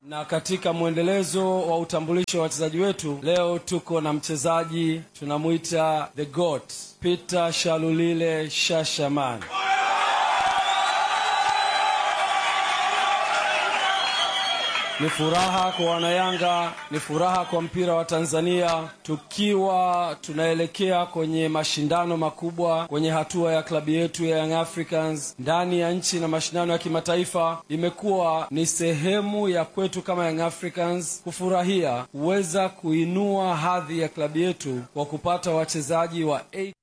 Na katika mwendelezo wa utambulisho wa wachezaji wetu, leo tuko na mchezaji tunamwita the goat Peter Shalulile Shashaman. Ni furaha kwa Wanayanga, ni furaha kwa mpira wa Tanzania, tukiwa tunaelekea kwenye mashindano makubwa kwenye hatua ya klabu yetu ya Young Africans ndani ya nchi na mashindano ya kimataifa. Imekuwa ni sehemu ya kwetu kama Young Africans kufurahia kuweza kuinua hadhi ya klabu yetu kwa kupata wachezaji wa A